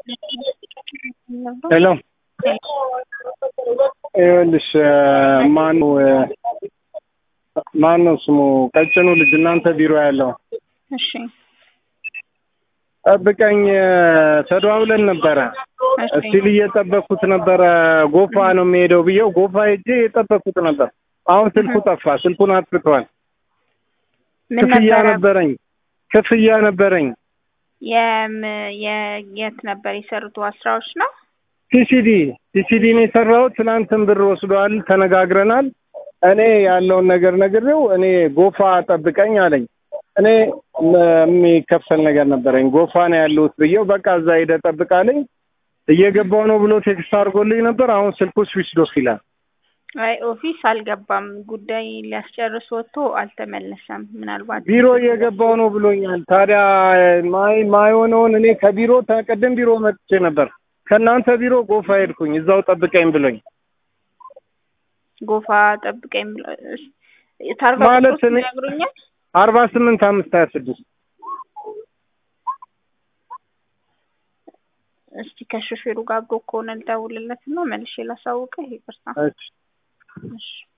ሄሎ ይኸውልሽ ማነው ማነው ስሙ ቀጭኑ ልጅ እናንተ ቢሮ ያለው እሺ ጠብቀኝ ተደዋውለን ነበረ እስቲል እየጠበቅኩት ነበረ ጎፋ ነው የሚሄደው ብዬው ጎፋ ሄጄ የጠበቅኩት ነበር አሁን ስልኩ ጠፋ ስልኩን አጥፍተዋል ምን ክፍያ ነበረ? ነበረኝ ክፍያ ነበረኝ የም የ- የት ነበር የሰሩት ስራዎች ነው? ቲሲዲ ቲሲዲ ነው የሰራሁት ትናንትን ብር ወስደዋል ተነጋግረናል እኔ ያለውን ነገር ነግሬው እኔ ጎፋ ጠብቀኝ አለኝ እኔ ም- የሚከፈል ነገር ነበረኝ ጎፋ ነው ያለሁት ብዬው በቃ እዛ ሄደህ ጠብቅ አለኝ እየገባው ነው ብሎ ቴክስት አድርጎልኝ ነበር አሁን ስልኩ ስዊች ዶፍ ይላል አይ ኦፊስ አልገባም። ጉዳይ ሊያስጨርስ ወጥቶ አልተመለሰም። ምናልባት ቢሮ እየገባው ነው ብሎኛል ታዲያ ማይ ማይሆነውን እኔ ከቢሮ ተቀደም ቢሮ መጥቼ ነበር ከእናንተ ቢሮ ጎፋ ሄድኩኝ እዛው ጠብቀኝ ብሎኝ ጎፋ ጠብቀኝ ብሎ እስ- ታርጋ ማለት ቁጥሩን እኔ- ይነግሩኛል? አርባ ስምንት አምስት ሀያ ስድስት እስቲ ከሾፌሩ ጋር አብሮ ከሆነ ልደውልለት እና መልሼ ላሳውቅህ። ይቅርታ። እሺ እሺ